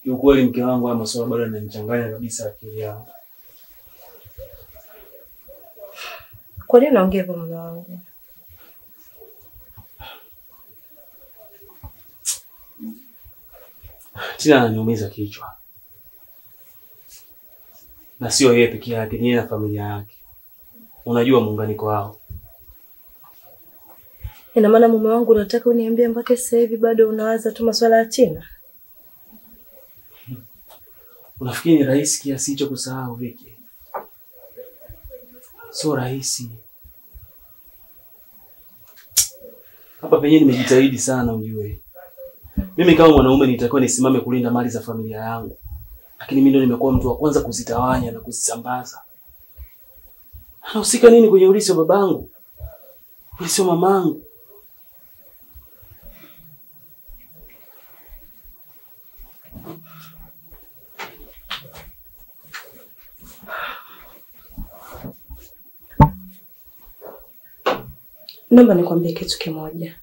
Kiukweli mke wangu, haya masuala bado yananichanganya kabisa akili yangu. Kwa nini unaongea hivyo mume wangu? Tina ananiumiza kichwa, na sio yeye peke yake, ni yeye na familia yake. Unajua muunganiko wao. Ina maana mume wangu unataka uniambie mpaka sasa hivi bado unawaza tu masuala ya Tina? Unafikiri ni rahisi kiasi hicho kusahau Viki? Sio rahisi. Hapa penyewe nimejitahidi sana, ujue mimi kama mwanaume nitakiwa nisimame kulinda mali za familia yangu, lakini mimi ndo nimekuwa mtu wa kwanza kuzitawanya na kuzisambaza. Anahusika nini kwenye urithi wa babangu, urithi wa mamangu? Naomba nikwambie kitu kimoja.